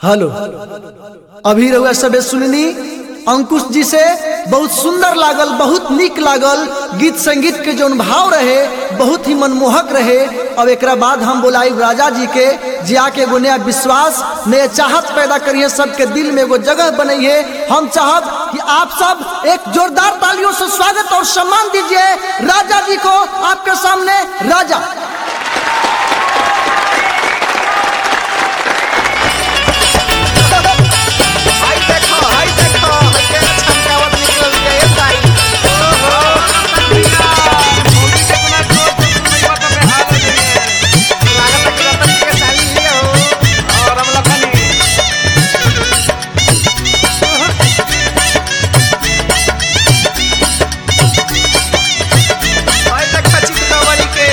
Hello अभी रहुआ सबे सुननी अंकुश जी से बहुत सुंदर लागल बहुत निक लागल गीत संगीत के जौन भाव रहे बहुत ही मनमोहक रहे अब एक बाद हम बोलाई राजा जी के जे आके एगो नया विश्वास नया चाहत पैदा करिए सबके दिल में एगो जगह बनाइए हम चाहब कि आप सब एक जोरदार तालियों से स्वागत और सम्मान दीजिए राजा जी को आपके सामने राजा हाय देखो हाय देखो केना छमकावत निकल गया ये साई ओहो लागत कि रतन के साली ही हो और हम लखनी हाय देखो चितकवरी के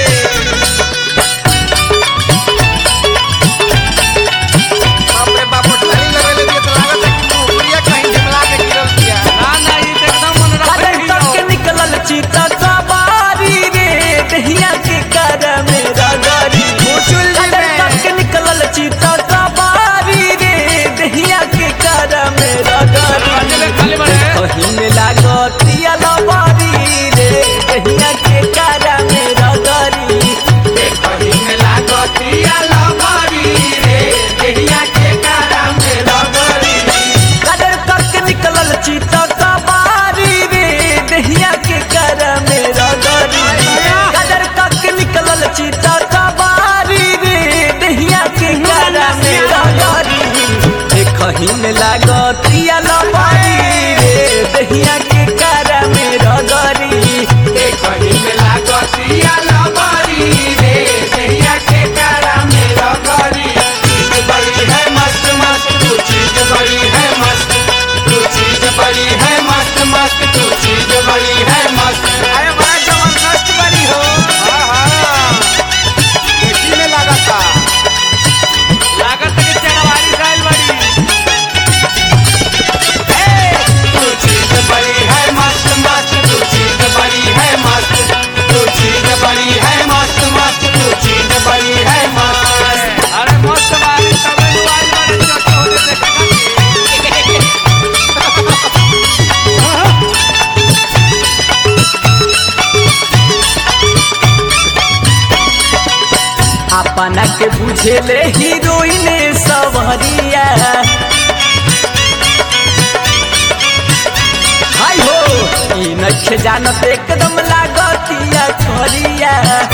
बाप रे बाप ढाली लगले दिए तो लागत है कि मुहरिया कहीं झमला के गिरल दिया काजल तक के निकलल चीता सवारी रे दहिया के कर मेरा गाड़ी मुचुल जी काजल में। तक के निकलल चीता सवारी रे दहिया के कर मेरा गाड़ी कहीं में लागतिया लवारी रे दहिया के कर मेरा गाड़ी कहीं में लागतिया लवारी रे दहिया के कर मेरा गाड़ी काजल तक के निकलल चीता सवारी रे दहिया के कर मेरा गाड़ी काजल तक के निकलल चीता सवारी रे दहिया के कर मेरा गाड़ी कहीं में लागतिया लवारी रे दहिया के कर मेरा गाड़ी कहीं में लागतिया लवारी रे दहिया के कर मेरा गाड़ी चीज बड़ी है मस्त मस्त तू चीज बड़ी है मस्त तू चीज बड़ी है मस्त मस्त तू चीज बड़ी है मस्त अरे बड़ा जबरदस्त बनी हो हाँ हाँ देखी में लगा था लागत के चढ़वारी साइल बड़ी तू चीज बड़ी है मस्त मस्त तू चीज बड़ी है मस्त तू चीज बड़ी है मस्त मस्त तू चीज बड़ी है मस्त अरे मस्त बारी तबे दुआरी बड़े चोटे होते देखा अपना के बुझेले हीरोइन सवरिया हाय हो ई नख जानत एकदम लागतिया छोरिया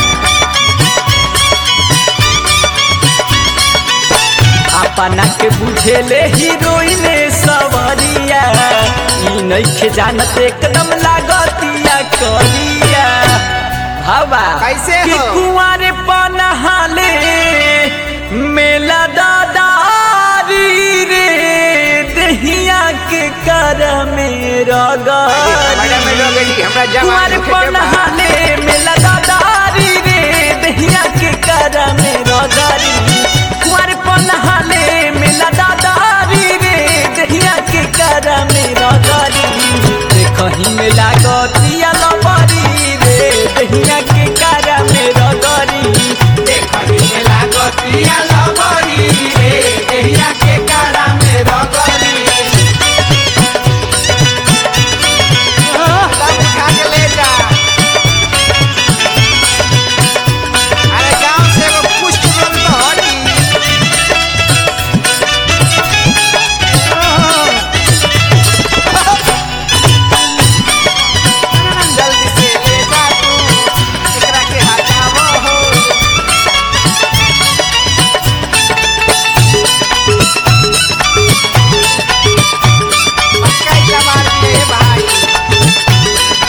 अपना के बुझेले हीरोइन सवरिया ई नख जानत एकदम लागतिया करिया हवा कैसे कि हो? कुंवर पनहाले मेला दादारी रे दहिया के कर मेरा मैडम में लोग गाड़ी गई हमरा जवान कुंवर होके के बाद पनहाले मेला दादारी रे दहिया के कर मेरा गाड़ी कुंवर पनहाले मेला दादारी रे दहिया के कर मेरा गाड़ी कहीं में लागतिया लबारी रे दहिया के कर मेरा गाड़ी कहीं में लागतिया लबारी रे दहिया के कर मेरा गाड़ी तब उठा के ले जा अरे गांव से एगो पुष्ट रोल तो हटी जल्दी से ले जा तू एकरा के हटावो हो पक्का ही मार दिए भाई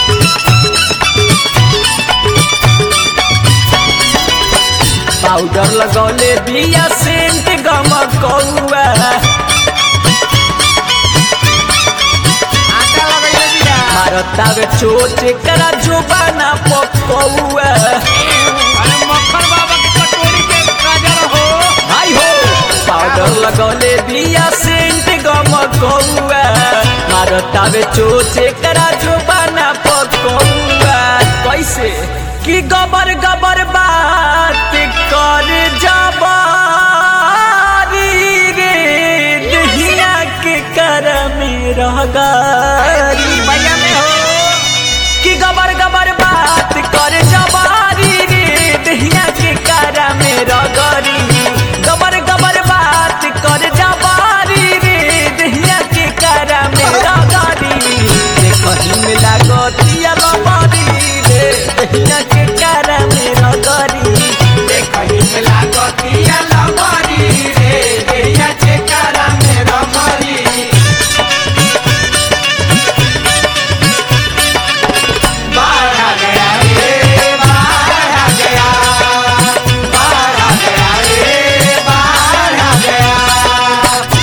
पाउडर लगौले बिया सेंट गम कौआ आटा लगैले दिया मारता वे चोट करा जोबाना पकौआ अरे मक्खन बाबा की कटोरी के गाजर हो हाय हो पाउडर लगौले बिया सेंट गम कौआ मारता वे चोट करा जोबाना पकौआ कैसे कि गबर गबर बात कर जबारी रे रगारी भैया में हो कि गबर गबर बात कर जबारी रे दहिया के कारा में रगरी गबर गबर बात कर जबारी रे दहिया के कारा में रगरी रे कहीं में लागतिया लबारी रे दहिया के कारा में रगरी रे कहीं में लागतिया लबारी रे दहिया के कारा में रगरी बाहर आ गया रे बाहर आ गया बाहर आ गया रे बाहर आ गया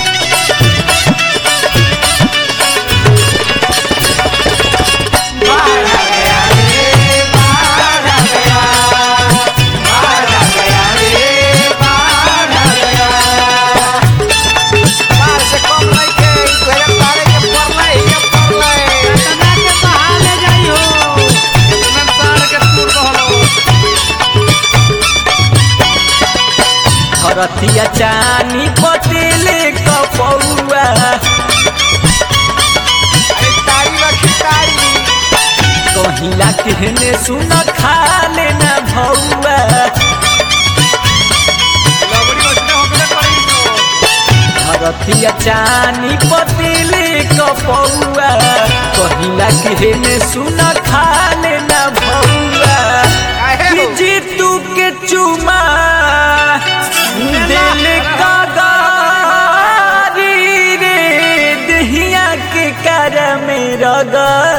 बाहर आ गया रे बाहर आ गया बाहर आ गया रे बाहर आ गया बाहर से कम नहीं के तोरे तारे के पर नहीं के पर नहीं तना के बहाले जाई हो इतना तार के टूट रहलो धरतिया चानी पतेले कपौआ अरे तारी रखी तारी कहिला कहने सुन खा लेना भौआ लवड़ी ओसने होकले करी तो धरतिया चानी पतेले कपौआ कहिला कहने सुन खा लेना भौआ काहे कि हो? जीतू के चुमा दिल का गारी रे दहिया के कर मेरा गा